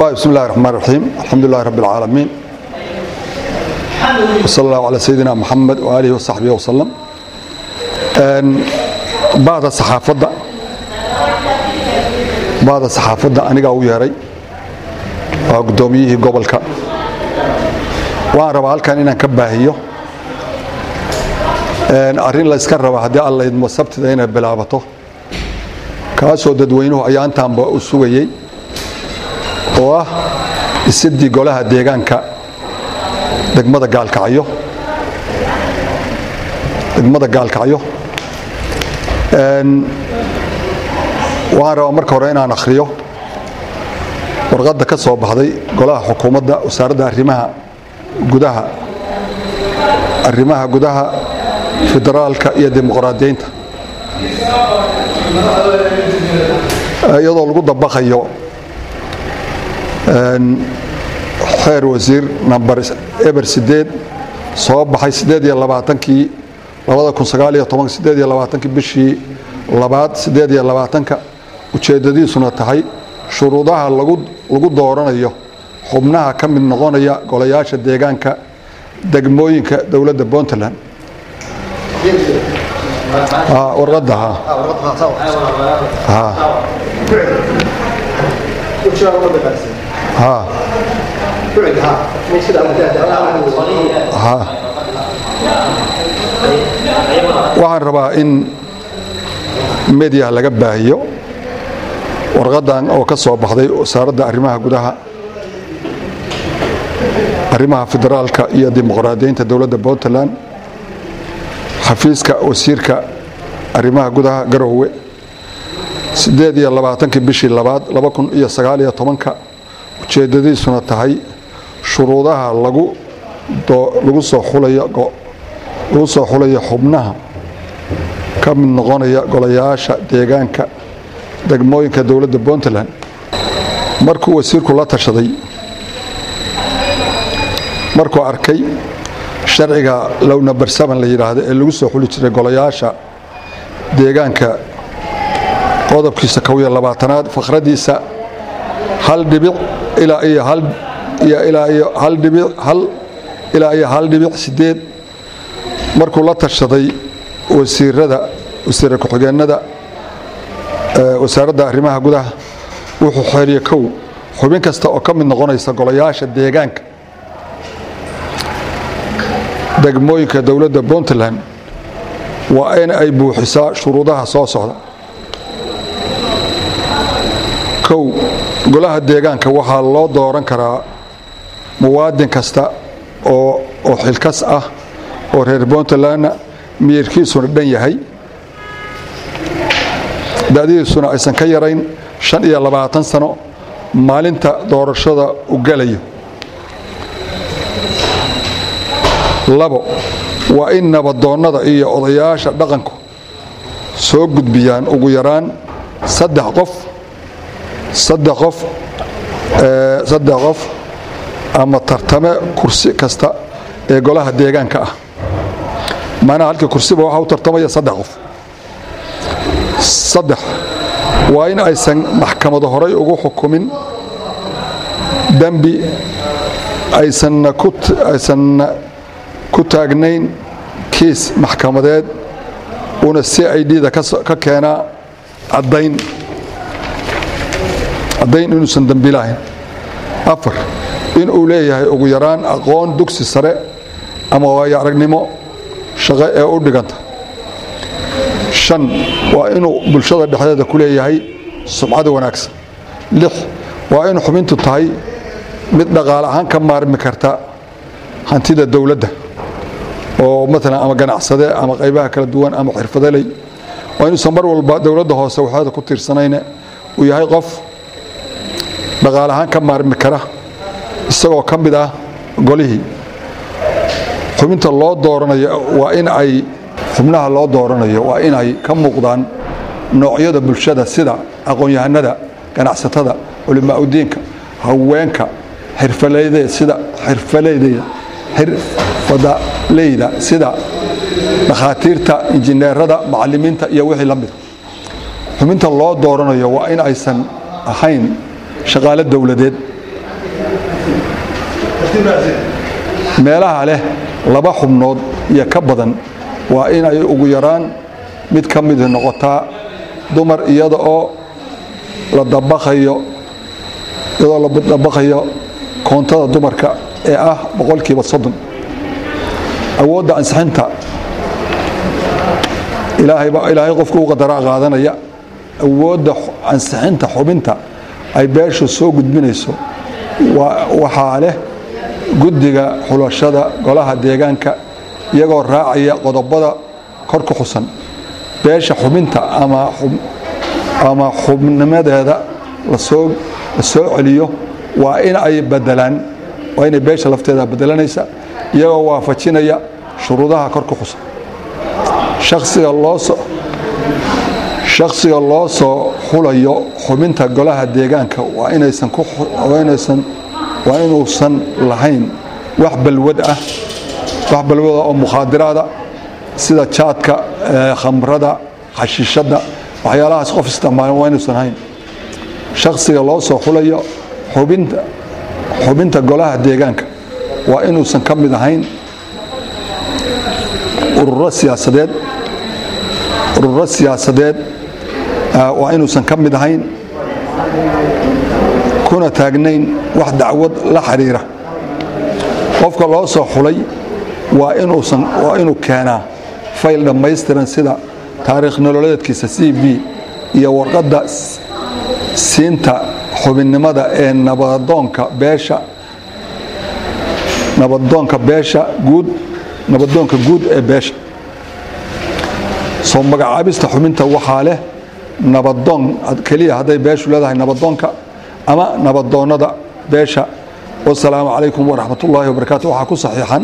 بسم الله الرحمن الرحيم الحمد لله رب العالمين وصلى الله على سيدنا محمد وآله وصحبه وسلم بعض الصحافة بعض الصحافة أنا قاوي هري قدوميه قبلك وأنا ربع كان إن كباهيه arrin la iska raba haddii alla idmo sabtida inay bilaabato kaasoo dadweynuhu ayaantaanba u sugayey oo ah dhisidii golaha deegaanka degmada gaalkacyo degmada gaalkacyo waxaan rabaa marka hore inaan akhriyo warqadda ka soo baxday golaha xukuumadda wasaaradda arrimaha gudaha arrimaha gudaha federaalka iyo dimuqraadiyiinta iyadoo lagu dabaqayo xeer wasiir namber eber sideed soo baxay sideed iyo labaatankii labada kun sagaal iyo toban sideed iyo labaatankii bishii labaad sideed iyo labaatanka ujeeddadiisuna tahay shuruudaha lagu lagu dooranayo xubnaha ka mid noqonaya golayaasha deegaanka degmooyinka dowladda puntland warqadda waxaan rabaa in mediya laga baahiyo warqadan oo ka soo baxday wasaaradda arrimaha gudaha arrimaha federaalka iyo dimuqraadiyiinta dowladda puntland xafiiska wasiirka arrimaha gudaha garowe sideed iyo labaatankii bishii labaad laba kun iyo sagaal iyo tobanka ujeeddadiisuna tahay shuruudaha lagu lagu soo xulayo lagu soo xulayo xubnaha ka mid noqonaya golayaasha deegaanka degmooyinka dowladda puntland markuu wasiirku la tashaday markuu arkay sharciga lowna barsaban la yidhaahdo ee lagu soo xuli jiray golayaasha deegaanka qodobkiisa kow iyo labaatanaad fakhradiisa hal dhibic ilaa iyo hal iyo ilaa iyo hal dhibic hal ilaa iyo hal dhibic sideed markuu la tashaday wasiirada wasiira ku-xigeenada wasaaradda arrimaha gudaha wuxuu xeeriye kow xubin kasta oo ka mid noqonaysa golayaasha deegaanka degmooyinka dowladda puntland waa in ay buuxisaa shuruudaha soo socda kow golaha deegaanka waxaa loo dooran karaa muwaadin kasta oo oo xilkas ah oo reer puntlandna miyirkiisuna dhan yahay da'dihiisuna aysan ka yarayn shan iyo labaatan sano maalinta doorashada u galayo labo waa in nabadoonnada iyo odayaasha dhaqanku soo gudbiyaan ugu yaraan saddex qof saddex qof saddex qof ama tartame kursi kasta ee golaha deegaanka ah macnaha halkii kursiba waxaa u tartamaya saddex qof saddex waa in aysan maxkamado horay ugu xukumin dembi aysanna ku aysanna ku taagnayn kiis maxkamadeed una c i d-da ka keenaa caddayn caddayn inuusan dembi lahayn afar inuu leeyahay ugu yaraan aqoon dugsi sare ama waayo aragnimo shaqo ee u dhiganta shan waa inuu bulshada dhexdeeda ku leeyahay sumcada wanaagsan lix waa in xubintu tahay mid dhaqaale ahaan ka maarmi karta hantida dowladda oo maalan ama ganacsade ama qaybaha kala duwan ama xirfadaley waa inuusan mar walba dowladda hoose waxeeda ku tiirsanayne uu yahay qof dhaqaale ahaan ka maarmi kara isagoo ka mid ah golihii xubinta loo dooranayo waa in ay xubnaha loo dooranayo waa in ay ka muuqdaan noocyada bulshada sida aqoon-yahanada ganacsatada culimaa-udiinka haweenka xirfaleyda sida xirfaleyda xirfadaleyda sida dhakhaatiirta injineerada macalimiinta iyo wixii la mida xubinta loo dooranayo waa in aysan ahayn shaqaale dowladeed meelaha leh laba xubnood iyo ka badan waa in ay ugu yaraan mid ka mid noqotaa dumar iyada oo la dabaqayo iyadoo la dabaqayo koontada dumarka ee ah boqolkiiba soddon awoodda ansixinta ilaahay qofka u qadaraa qaadanaya awoodda ansixinta xubinta ay beeshu soo gudbinayso waxaa leh guddiga xulashada golaha deegaanka iyagoo raacaya qodobada kor ku xusan beesha xubinta ama xubnimadeeda la soo celiyo waa in ay badelaan waa inay beesha lafteeda bedelanaysa iyagoo waafajinaya shuruudaha kor ku xusan shaksiga loosoo shakhsiga loo soo xulayo xubinta golaha deegaanka waa inaysan waa inuusan lahayn wax balwad ah wax balwada oo mukhaadiraada sida jaadka khamrada xashiishadda waxyaalahaas qof isticmaala waa inuusan hayn shakhsiga loo soo xulayo xubinta xubinta golaha deegaanka waa inuusan ka mid ahayn ururo siyaasadeed ururo siyaasadeed waa inuusan ka mid ahayn kuna taagnayn wax dacwad la xiriira qofka loo soo xulay waa inuusan waa inuu keenaa fayl dhammaystiran sida taariikh nololeedkiisa c v iyo warqadda siinta xubinnimada ee nabadoonka beesha nabadoonka beesha guud nabadoonka guud ee beesha soo magacaabista xubinta waxaa leh nabadoon keliya hadday beeshu leedahay nabadoonka ama nabadoonnada beesha wasalaamu calaykum waraxmat ullaahi wabarakaatu waxaa ku saxiixan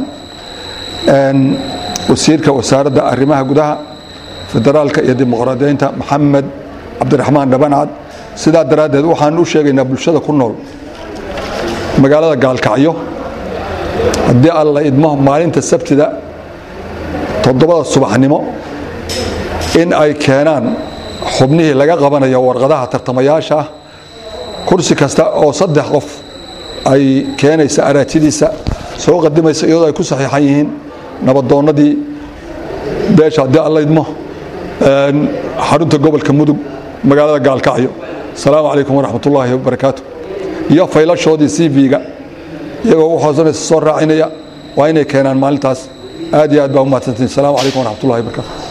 wasiirka wasaaradda arrimaha gudaha federaalka iyo dimuqraadiyeynta maxamed cabdiraxmaan dhabancad sidaa daraaddeed waxaan u sheegaynaa bulshada ku nool magaalada gaalkacyo haddii alla idmo maalinta sabtida toddobada subaxnimo in ay keenaan xubnihii laga qabanayo warqadaha tartamayaasha ah kursi kasta oo saddex qof ay keenaysa araajidiisa soo qadimaysa iyadoo ay ku saxiixan yihiin nabadoonnadii beesha haddii alla idmo xarunta gobolka mudug magaalada gaalkacyo asalaamu calaykum waraxmat ullaahi wabarakaatu iyo faylashoodii c v-ga iyagoo u hoosanaysa soo raacinaya waa inay keenaan maalintaas aad iyo aad baa u mahadsantiin asalaamu calaykum waraxmat ullahi wabarakatu